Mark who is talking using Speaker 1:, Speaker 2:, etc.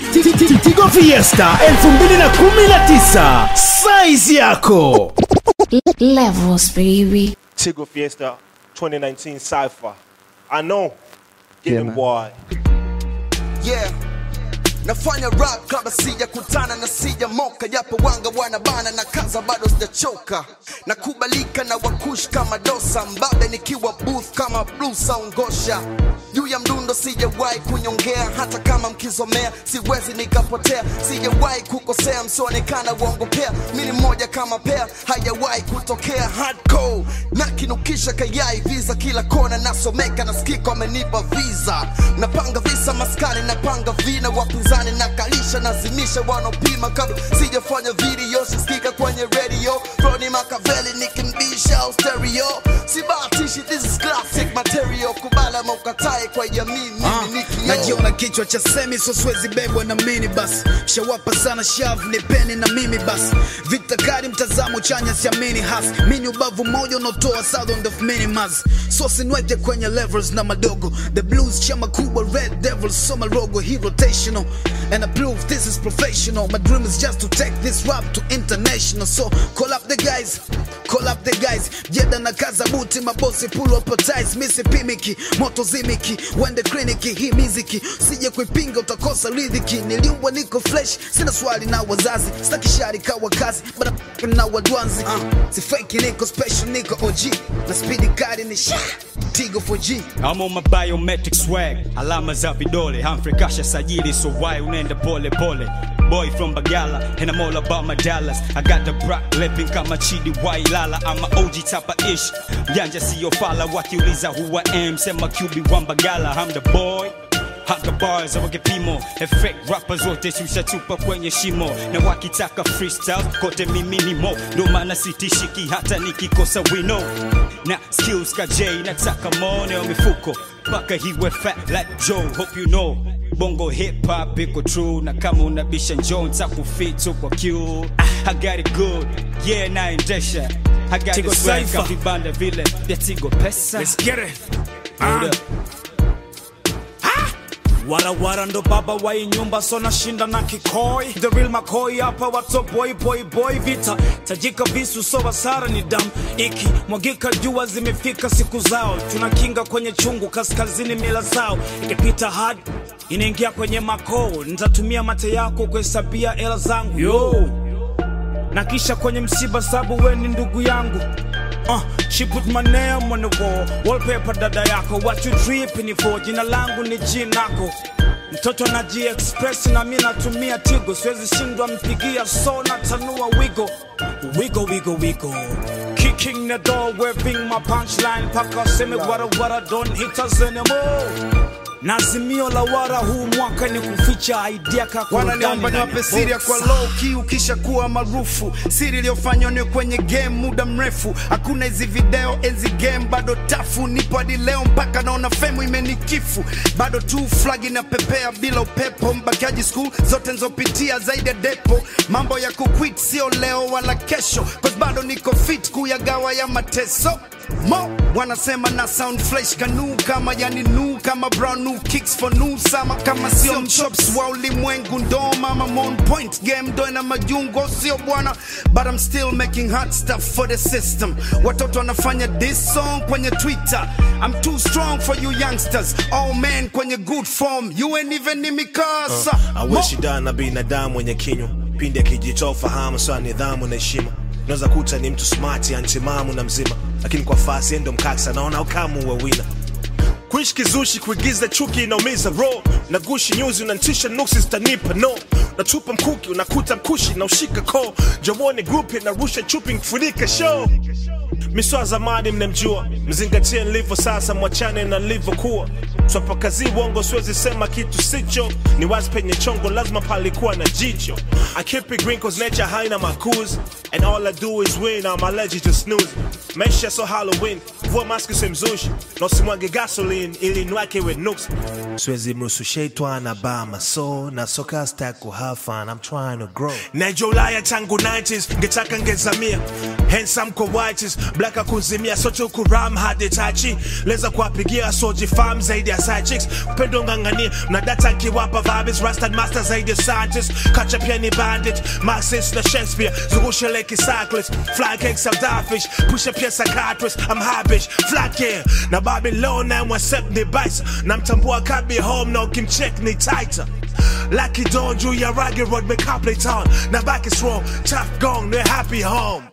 Speaker 1: Tigo Fiesta 2019 size yako
Speaker 2: Levels, baby.
Speaker 3: Tigo Fiesta 2019 Cypher. I know. Get
Speaker 4: Yeah,
Speaker 3: him,
Speaker 4: man.
Speaker 3: boy.
Speaker 5: yeah nafanya rap kabla sijakutana na sija moka japo wanga wanabana na kaza bado sijachoka nakubalika na wakush kama dosa mbabe nikiwa booth kama blusa ungosha juu ya mdundo sijawahi kunyongea hata kama mkizomea siwezi nikapotea sijawahi kukosea msionekana uongopea mini mmoja kama pea hajawahi kutokea hardcore nakinukisha kayai visa kila kona nasomeka nasikika wamenipa visa napanga visa maskani napanga vina wapinzani nakalisha nazimisha wanaopima kabla sijafanya video sisikika kwenye radio roni makaveli nikimbisha au stereo sibahatishi this is classic material kubala maukatae kwa jamii mimi nikio
Speaker 6: najiona kichwa cha semi so siwezi bebwa na mini bas shawapa sana shav ni peni na mimi bas vita kali mtazamo chanya siamini has mini ubavu moja unaotoa sound of minimas so sinweke kwenye levels na madogo the blues chama kubwa red devils so marogo he rotational and I prove this is professional my dream is just to take this rap to international so call up the guys call up the guys jeda na kaza buti mabosi pull up ties misi pimiki moto zimiki wende kliniki hii miziki sije kuipinga utakosa ridhiki niliumbwa niko fresh sina swali na wazazi staki shari kawa kazi bada na wadwanzi uh, si fake niko special niko OG na speedy kari ni sha tigo 4G
Speaker 7: I'm on my biometric swag alama za vidole Humphrey kasha sajili so why unaenda pole pole Boy from Bagala and I'm all about my dollars I got the brat lipping kama Chidi Wailala I'm a OG type of ish Janja siyo fala wakiuliza who I am Sema QB wa Bagala I'm the boy Haka bars au kipimo Effect rappers wote shusha chupa kwenye shimo Na wakitaka freestyle kote mimi ni mo Ndo maana sitishiki hata nikikosa wino Na skills ka J nataka mone wa mifuko Paka hiwe fat like Joe hope you know Bongo hip hop iko true na kama unabisha njoo nitakufit kwa Q I got it good yeah naendesha I got
Speaker 8: Tigo
Speaker 7: it swag
Speaker 8: Cypher.
Speaker 7: vibanda vile vya Tigo pesa
Speaker 8: Let's get it.
Speaker 7: Hold
Speaker 8: Ah.
Speaker 7: up.
Speaker 8: warawara ndo baba wa hii nyumba so nashinda na kikoi the real makoi hapa wato boy boy boy vita tajika visu so wasara ni damu iki mwagika jua zimefika siku zao tunakinga kwenye chungu kaskazini mila zao ikipita hadi inaingia kwenye makoo nitatumia mate yako kuhesabia hela zangu yo na kisha kwenye msiba sabu we ni ndugu yangu Uh, she put my name on the wall wallpaper dada yako what you dripping for jina langu ni jinako mtoto anaji express na mi natumia tigo siwezi shindwa mpigia so natanua wigo wigo wigo wigo kicking the door waving my punchline paka seme wara wara don't hit us anymore na azimio la wara huu mwaka ni kuficha idea
Speaker 6: wananiomba niwape siri ya kwa low key ukisha kuwa maarufu siri iliyofanywa ni kwenye game muda mrefu hakuna hizi video enzi game bado tafu nipo hadi leo mpaka naona femu imenikifu bado tu flag inapepea bila upepo mbakiaji school zote nzopitia zaidi ya depo mambo ya kuquit sio leo wala kesho cause bado niko fit kuyagawa ya mateso mo wanasema na sound fresh kanu kama yani nu kama brown new kicks for new sama kama sio mchops wa ulimwengu ndo mama mon point game ndo ina majungo sio bwana but I'm still making hot stuff for the system watoto wanafanya this song kwenye twitter I'm too strong for you youngsters oh man kwenye good form you ain't even in mikasa
Speaker 3: aweshi da na binadamu wenye kinywa pindi akijitoa fahamu sawa nidhamu na heshima unaweza kuta ni mtu smart antimamu na mzima lakini kwa fasi endo mkaksa naona ukamu wa wina kuishi kizushi kuigiza chuki inaumiza ro na gushi nyuzi unantisha nuksi zitanipa no natupa mkuki unakuta mkushi na ushika ko jawone grupi narusha chupi nkifunika show miswa zamani mnemjua mzingatie nilivyo sasa mwachane na nilivyokuwa twapakazi uongo siwezi sema kitu sicho ni wazi penye chongo lazima palikuwa na jicho I keep it green cause nature haina makuzi and all I do is win I'm allergic to snooze maisha so Halloween vua maski usimzushi na usimwage gasoline ili nwake iwe nuks siwezi mruhusu sheitwana bama so na soka stack kuhafa and I'm trying to grow Nejo Ulaya tangu 90s ngetaka ngezamia handsome kwa whites black akunzimia sote ukuram hadi tachi leza kuwapigia soji farm zaidi ya side chicks upendo ngangania na data nkiwapa vibes rasted master zaidi ya scientist kacha pia ni bandit Marxist na Shakespeare zungushe leki cyclist fly cake self-fish pusha pia psychiatrist I'm high bitch flat yeah na Babylon na mwasep ni bison na mtambua kabi home na ukimcheck ni tighter Lucky Dawn juu ya Raggy Road me Copley Town na back is wrong tough gong no happy home